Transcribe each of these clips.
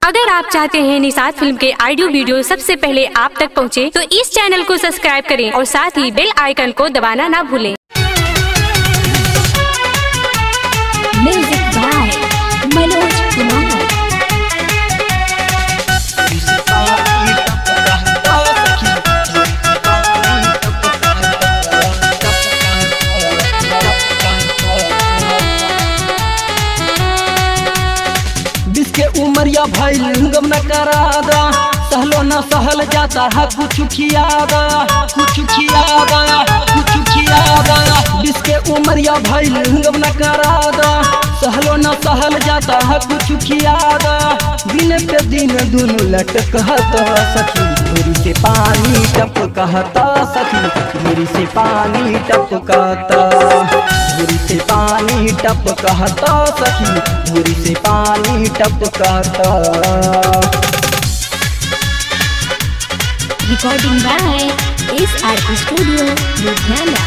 अगर आप चाहते हैं निषाद फिल्म के ऑडियो वीडियो सबसे पहले आप तक पहुंचे, तो इस चैनल को सब्सक्राइब करें और साथ ही बेल आइकन को दबाना ना भूलें Music by Manoj Kumar. बीस के उमरिया भइल गम न करादा सहलो न सहल जाता है कुछ खियादा कुछ खियादा कुछ खियादा बीस के उमरिया भइल गम न करादा सहलो न सहल जाता है कुछ खियादा दिन पे दिन दुनु लटकता सखी धूरी से पानी टपकता सखी धूरी से पानी टपकता धूरी से पानी टपकता सखी धूरी से पानी टपकता Recording by SRP Studio, Ludhiana.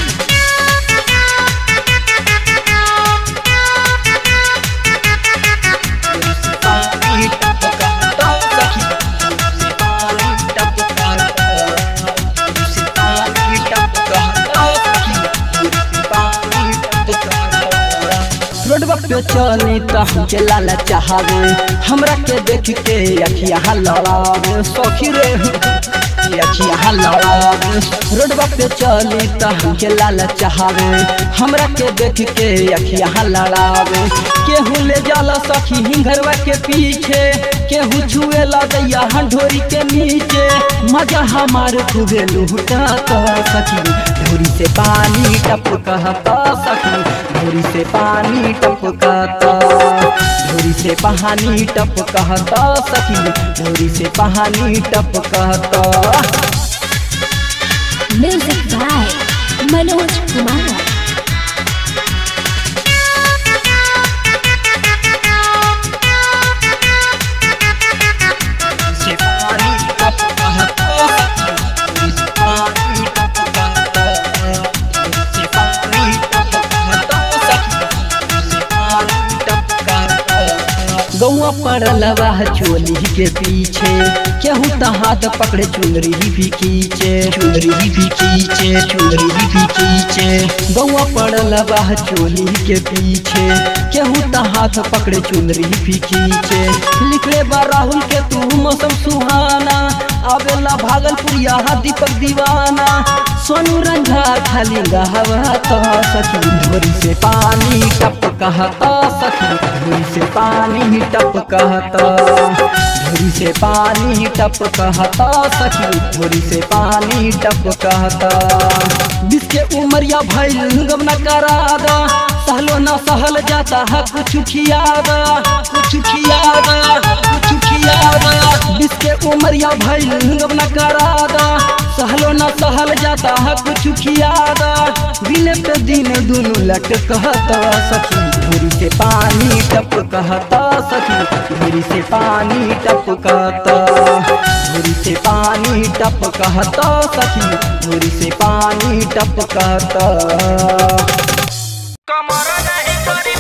पानी टपकता सखी से पानी टपकता से पानी टपकता सखी से पानी टपकता रोडवा पे चली त हम के लाला चाहवे हमरा के देख के अखिया लड़ावे सखी रे अखिया लड़ावे रोडवा पे चली त हम के लाला चाहवे हमरा के देख के अखिया लड़ावे केहू ले जाला सखी हिंगरवा के पीछे केहू छुए ला दैया हंढोरी के नीचे मजा हमार खूबे लुटा सखी धूरी से पानी टपकता सखी धूरी से पानी टपकता धूरी से पानी टपकता सखी धूरी से पानी टपकता Music by Manoj Kumar. से पानी टपकता सखी से पानी टपकता से पानी टपकता सखी से पानी टपकता गौआ पड़ल बा चोली के पीछे केहू त हाथ पकड़े चुनरी भी खींचे चुनरी भी खींचे चुनरी भी खींचे गौआ पड़ल बा चोली के पीछे केहू त हाथ पकड़े चुनरी भी खींचे लिखले बा राहुल के तू मौसम सुहाना आवेला भागलपुर यहाँ दीपक दीवाना सोनू रंझा खाली गहवा तो सखी धोरी से पानी टप कहता सखी धोरी से पानी टप कहता धोरी से पानी टप कहता सखी धोरी से पानी टप कहता जिसके उमरिया भइल गम न करादा सहलो न सहल जाता है कुछ खियादा कुछ खियादा कुछ खियादा जिसके उमरिया भइल गम न करादा सहलो न सहल जाता है कुछ खियादा दिन पे दिन दुनु लट कहता सखी धूरी से पानी टप कहता सखी धूरी से पानी टप कहता धूरी से पानी टप कहता सखी धूरी से पानी टप कहता कमर नहीं करी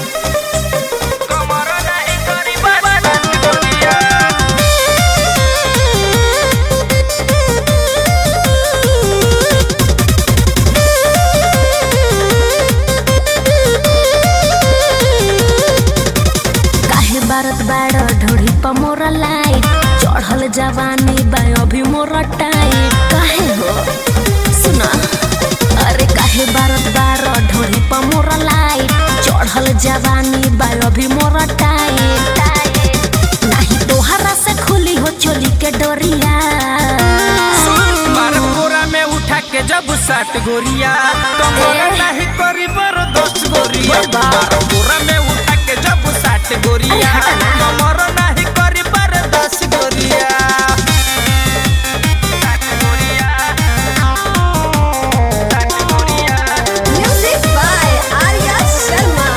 कमर नहीं करी बदन दुनिया काहे बारत बाड़ ढोड़ी पर मोरा लाइट चढ़ल जवानी बा अभी मोरा टाइट काहे हो सुना अरे काहे बारत बाड़ ढोड़ी पर मोरा लाइट चढ़ल जवानी बा अभी मोरा टाइट नहीं तोहरा से खुली हो चोली के डोरिया मार पूरा में उठा के जब सात गोरिया कमर नहीं करी बर दस गोरिया मार पूरा में उठा के जब सात गोरिया कमर नहीं करी बर दस गोरिया सात गोरिया सात गोरिया म्यूजिक बाय आर्या शर्मा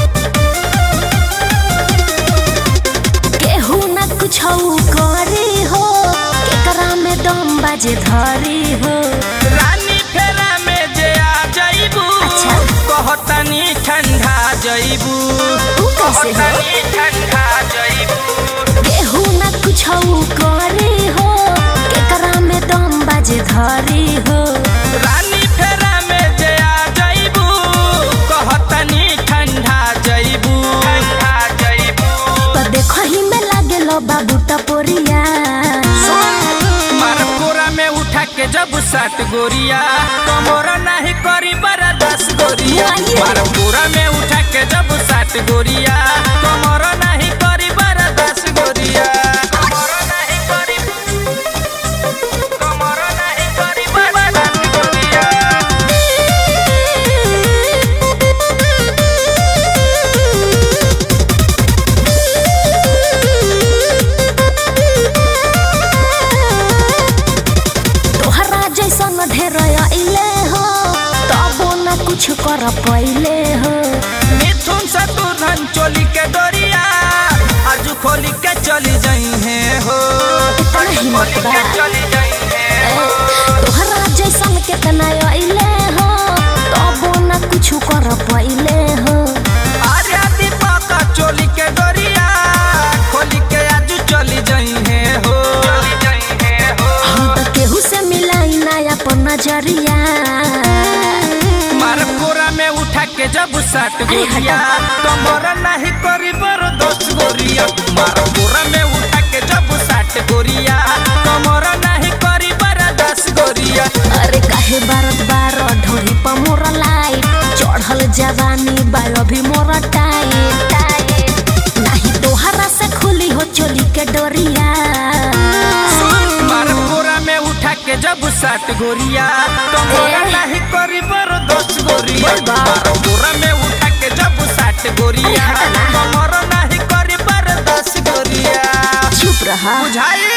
केहू न कुछ करे हो केकरा में दम बाजे धरी हो रानी फेरा में जे आ जाइबू अच्छा। कहतनी ठंडा जइबू ऊ कैसे हो? कहतनी ठंडा जइबू केहू झरी हो रानी फेरा में जया जइबू कहतनी ठंडा जइबू ठंडा जइबू तो देखो ही में लागे लो बाबू टपोरिया मार कोरा में उठा के जब सात गोरिया कमोरा नहीं करी बरा दस गोरिया मार कोरा में उठा के जब सात गोरिया कमोरा नहीं करी बरा दस गोरिया कमोरा नहीं करी कमोरा नहीं करी बरा दस गोरिया तोहरा जैसन ढेर अइले हो तबो न कुछ कर पइले हो मिथुन से तू धन चोली के डोरिया आज खोली के चली जाई है हो आज हिम्मत खोली बा। के चली जाई है ए, तोहरा जैसन केतना अइले हो तबो न कुछ कर पइले हो आर्या दीपक चोली के डोरिया खोली के आज चली जाई है हो चली जाई है हो हम तो केहू से मिलाई ना अपन नजरिया मार कोरा में उठा के जब सात गोरिया कमरा नहीं करी बर दस गोरिया मार कोरा में उठा के जब सात गोरिया कमरा नहीं करी बर दस गोरिया अरे काहे बारत बार ढोरी पर मोर लाइट चढ़ल जवानी बायो भी मोर टाइट टाइट नहीं तोहरा से खुली हो चोली के डोरिया मार कोरा में उठा के जब सात गोरिया कमरा नहीं करी बर दस गोरिया मार कोरा में उठा के जब सात गोरिया कमरा नहीं करी बर दस गोरिया चुप रहा बुझाइल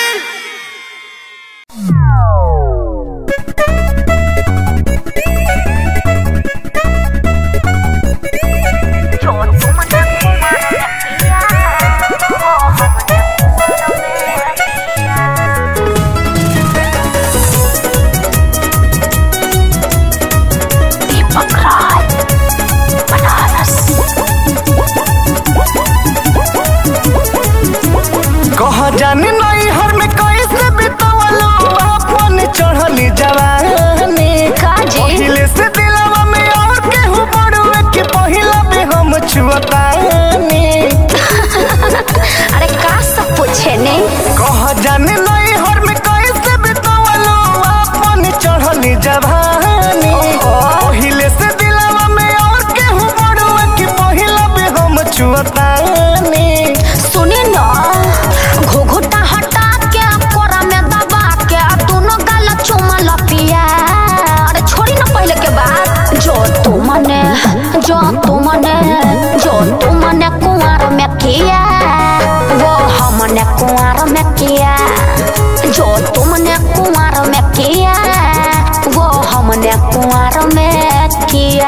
कह जानी नई हर में कैसे बितवलो अपन चढ़ली जवानी पहिले से दिलवा में और केहू बड़ुए के पहिला भी हम छुअतानी अरे का सब पूछे ने कह जानी नई हर में कैसे बितवलो अपन चढ़ली जवानी पहिले से दिलवा में और केहू बड़ुए के पहिला भी हम छुअतानी सुने न घुघुटा हटा के कोरा में दबा के दोनों गाल चुमा लपिया अरे छोड़ी न पहले के बात जो तू मने जो तू मने जो तू मने कुंवर में किया वो हमने कुंवर में किया जो तुमने कुंवर में किया वो हमने कुंवर में किया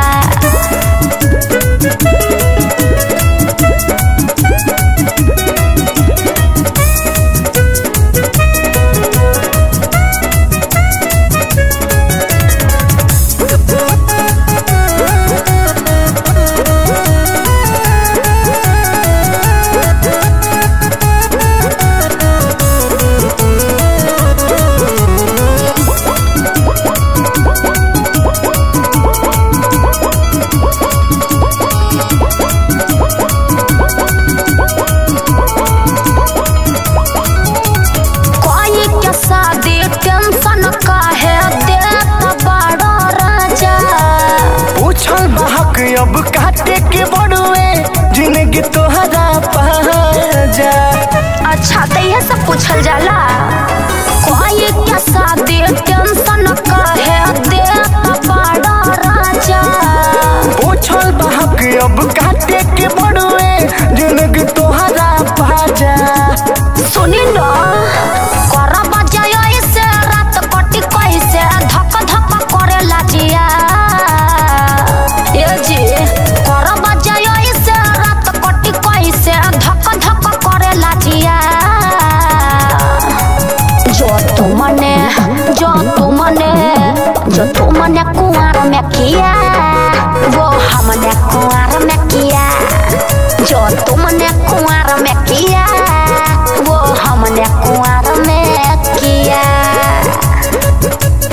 कोई के शादी टेंशन काहे देत बड़ा राजा पूछल बहक अब काटे के बड़ुए जिंदगी तोहरा पाजा अच्छा तो ये सब पूछल जाला कोई के शादी टेंशन काहे देत बड़ा राजा पूछल बहक अब काटे के बड़ुए जिंदगी तोहरा पाजा सुनी न कर बजाय से रात कटी कैसे धक धक करे लाजिया ए जी कर बजाय से रात कटी कैसे धक धक करे लाजिया जो तू मने जो तू मने जो तू मने कुंवर में किया वो हमने कुंवर में किया जो तुमने कुंवर में किया वो हमने कुंवर में किया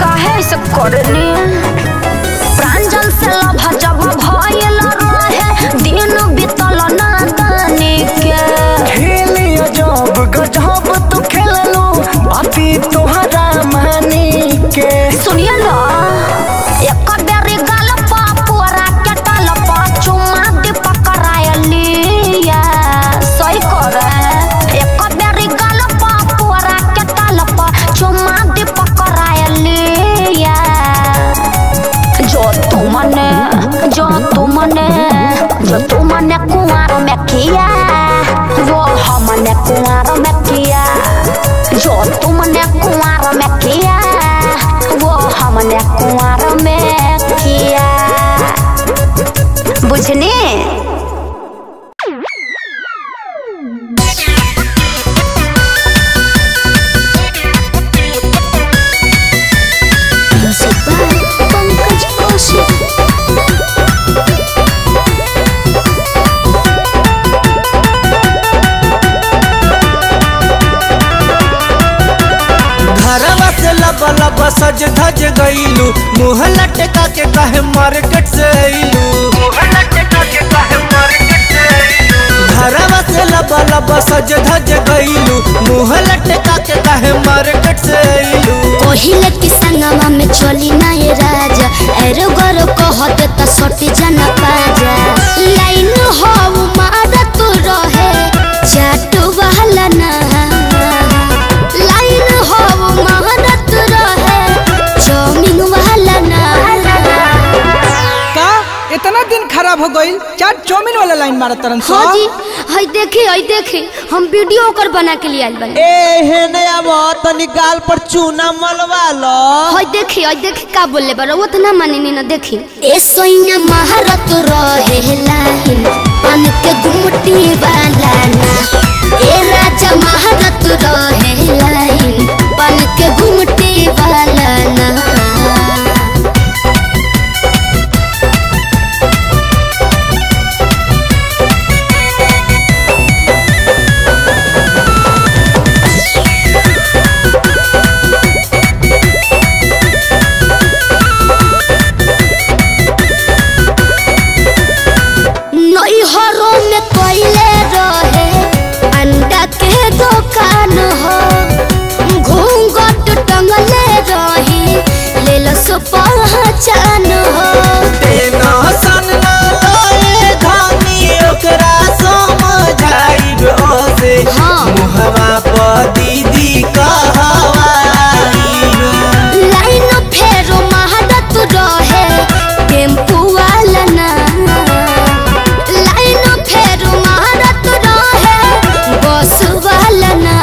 काहे सब करनी प्रांजल से लभ जब भयल रहे दिन बीतल ना दानी के खेलिया जब गजब तू खेललू बाती तोहरा मानी के सुनिए ना एक बेरी गाल पापुरा के टल पा चुमा दे पकड़ायलिया सही करे एक बेरी गाल पापुरा के टल पा चुमा दे पकड़ायलिया जो तुमने जो तुमने जो तुमने कुंवार में किया वो हमने कुंवार में किया जो तुमने कुंवार में किया वो हमने कुंवार में किया बुझनी पंकज कौशिक घरवा से लब लब सज धज गईलू मुँह लटका के कहे मार्केट से अइलू घरवा से लब लब सज धज गईलू मुँह लटका के कहे मार्केट से अइलू पहिले के संगमा में चली ना ये राजा एरो गरो कहत त सटी जना पाजा लाइन हो मारा तू रहे चाटू वाला ना लाइन हो मारा तू रहे चौमिन वाला ना का इतना दिन खराब हो गई चार चौमिन वाला लाइन मारा तरन हाँ जी हई देखी हई देखी हम वीडियो ओकर बना के लिए आइल बानी ए हे नया तनी गाल पर चूना मलवा लो हई देखी हई देखी का बोले बारो वो तो ना मानी ना देखी ए सोइना महारत रहे लाइन पन के गुमटी वाला ना ए राजा महारत रहे लाइन पन के गुमटी वाला ना नैहरों में कोयले रहे अंडा के दुकान हो घूंघट टंगले रही ले लो सो पहचान हो तेना सन ना लाए धानी ओकरा समझाइब ओसे हाँ। मुहवा पर दीदी कहवाइब लाइन फेरो महादत रहे टेम्पू वाला ना लाइन फेरो महादत रहे बस वाला ना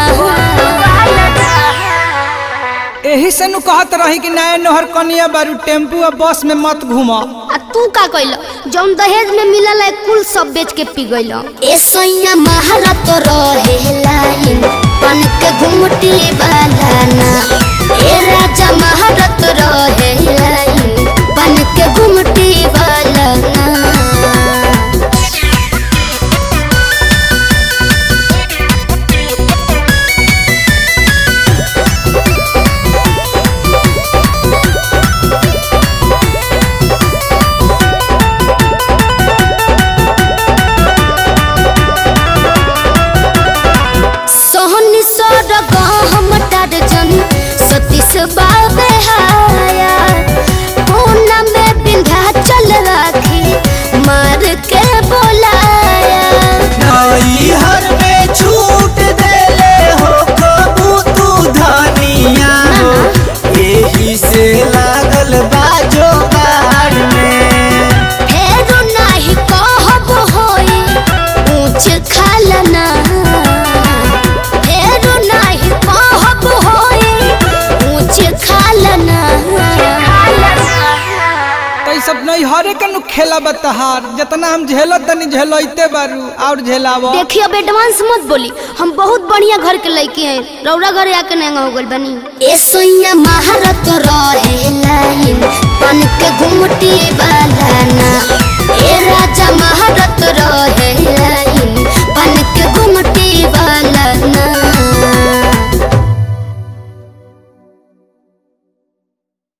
यही से नु कहत रही कि नया नहर कनिया बारू टेम्पू और बस में मत घूम आ तू का कइल जौन दहेज में मिलल है कुल सब बेच के पी गइल ए सोइया महारत रहे लाइन पन के घुमटी वाला ना ए राजा महारत रहे लाइन पन के घुमटी वाला ना सोहनी सोर गहम टारजन सतीश बाबे हाया कोना में बिंधा चल राखी मार के बोलाया नाई हर में छूट देले हो कबू तू धनिया हो एही से लागल बाजो बाड़ में फेरो नाही कहब होई ऊंच खालना फेरो नाही कहब होई ऊंच खालना तो ई सब नहीं हरे के नु खेला बतहार जितना हम झेलत तनी झेलते बारू और झेलावो देखिए अब एडवांस मत बोली हम बहुत बढ़िया घर के लड़की हैं रौरा घर आके नंगा हो गइल बनी ए सोइया महारत रहे लाइन पन के घुमटी वाला ना ए राजा महारत रहे लाइन पन के घुमटी वाला ना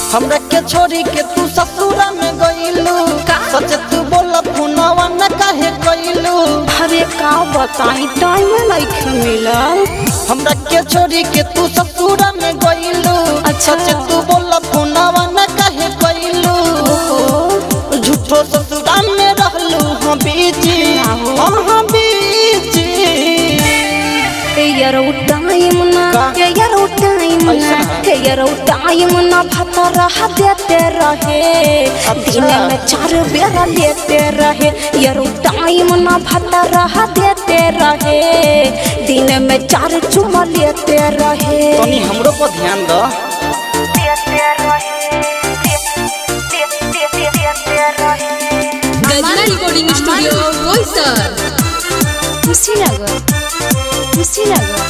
हमरा के छोड़ी के तू ससुरा में गइलू सच तू बोला फोनवा न काहे कइलू अरे का बताई टाइम नहीं मिलल हमरा के छोड़ी के तू ससुरा में गइलू अच्छा। सच तू बोला फोनवा न काहे कइलू झूठो ससुरा में रहलू हम बीजी हम हम बीजी ए यारो टाइम ना का? ए यारो टाइम ना ऐसा है? ए यारो टाइम ना भतर देते रहे दिन में चार बेरा लेते रहे यारो टाइम ना भतर देते रहे दिन में चार चुमा लेते रहे तनी हमरो पर ध्यान द गजला रिकॉर्डिंग स्टूडियो बोईसर खुशी लगा खुशी लगा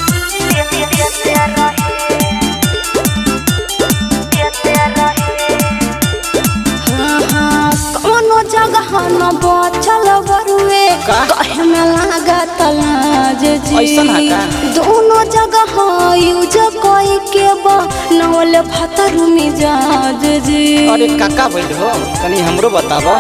हाँ, हाँ, कौनो जगह न बचल बरुए का? कहे में लागत लाज जी ऐसन है का? दोनों जगह यूज कोई के बनवल भतरू मिजाज जी अरे काका भइल हो तनी हमरो बताबो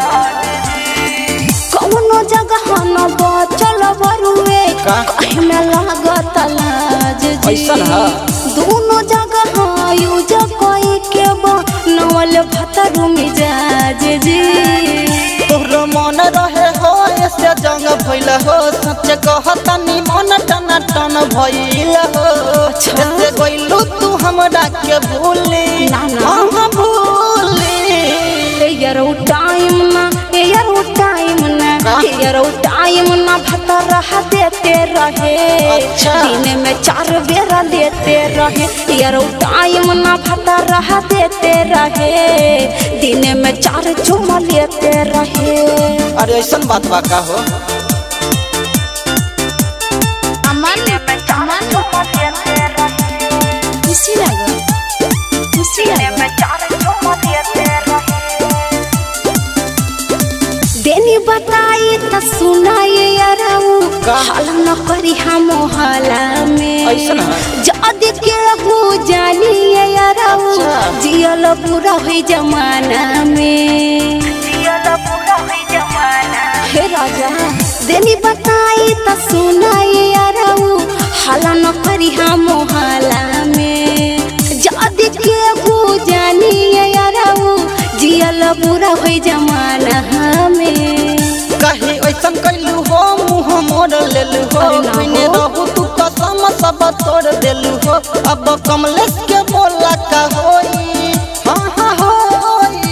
कौनो जगह न बचल बरुए का? कहे में लागत लाज जी ऐसन है? दोनों जगह यूज कोई के बनवल भतरू मिजाज जी तोहरो मन रहे हो ऐसे जंग भइल हो सच कहतनी मन टन टन भइल हो ऐसे गइलू तू हमरा के भूली ना, ना। हम भूली ए यारो टाइम ना ए यारो टाइम ना का? ए यारो टाइम ना भतर देते रहे अच्छा। दिन में चार बेरा लेते रहे यारो टाइम ना भतर देते रहे दिन में चार चुमा लेते रहे अरे ऐसन बात बा का हो खुशी लगा खुशी लगा देनी बताई त सुनाए याराऊ का? हाल न करी हम हाला में ऐसन है? जद के हो जानी याराऊ अच्छा। जियल पूरा हुई जमाना में हे राजा देनी बताई त सुनाए याराऊ हाल न करी हम हाला में जद के हो जानी याराऊ जियल पूरा हुई जमाना में कहीं ऐसन कैलू हो मुँह मोड़ लेलू हो अरे ना हो। मैंने रहू तू कसम सब तोड़ देलू हो अब कमलेश के बोला का होई हाँ हाँ होई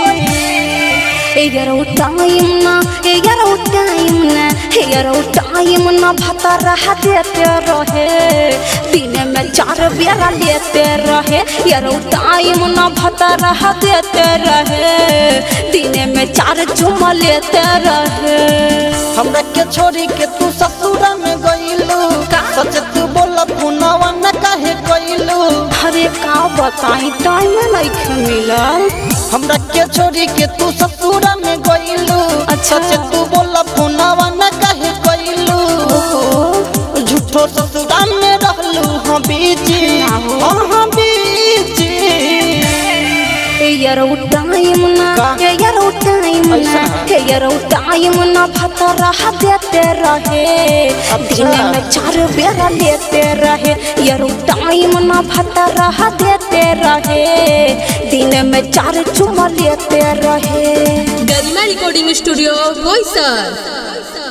ए यारो टाइम ना ए यारो टाइम ना ए यारो टाइम ना भतर देते रहे दिन में चार बेरा लेते रहे यारो टाइम ना भतर देते रहे दिन में चार चुमा लेते रहे हमरा के छोड़ी के तू ससुरा में गइलू का? सच तू बोला फोनवा न काहे कइलू अरे का बताई टाइम नहीं मिलल हमरा के छोड़ी के तू ससुरा में गइलू अच्छा। सच तू बोला फोनवा न काहे कइलू झूठो ससुरा में रहलू हम बीजी ना हो। हम हम बीजी ए यारो टाइम ना का? ए यारो टाइम ना ऐसा है? ए यारो टाइम ना भतर देते रहे दिन में चार बेरा लेते रहे यारो टाइम ना भतर देते रहे दिन में चार चुमा लेते रहे गरिमा रिकॉर्डिंग स्टूडियो बोईसर